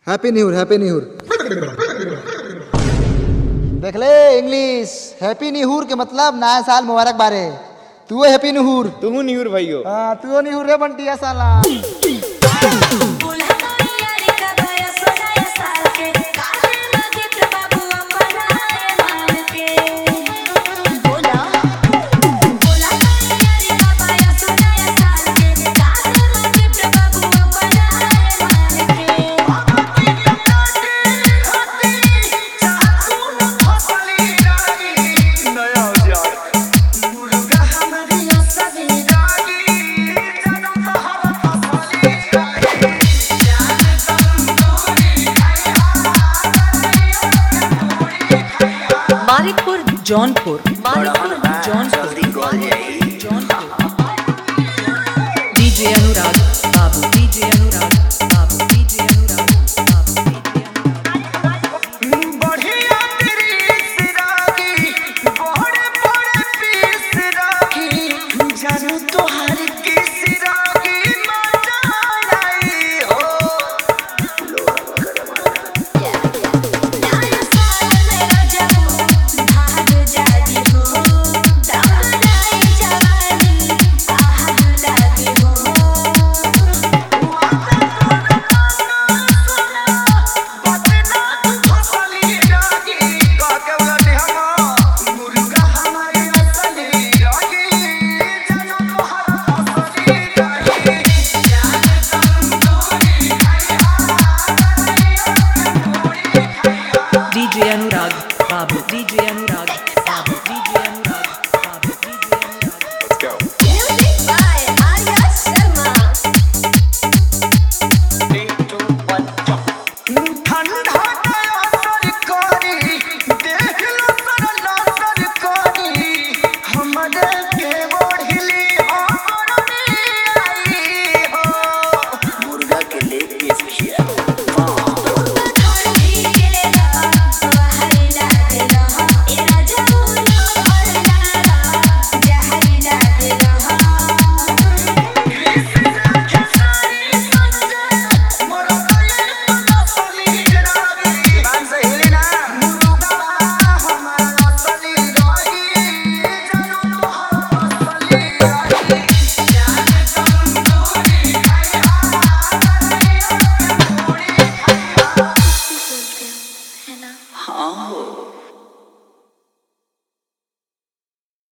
happy new year happy new year देख ले English happy new year के मतलब नया साल मुबारक बारे तू हैप्पी न्यू ईयर तू न्यूर भाइयो हाँ तू न्यू ईयर रे बंटिया साला मारिकपुर जौनपुर मारिकपुर जौनपुर जौनपुर डीजे अनुराग बाबू डीजे अनुराग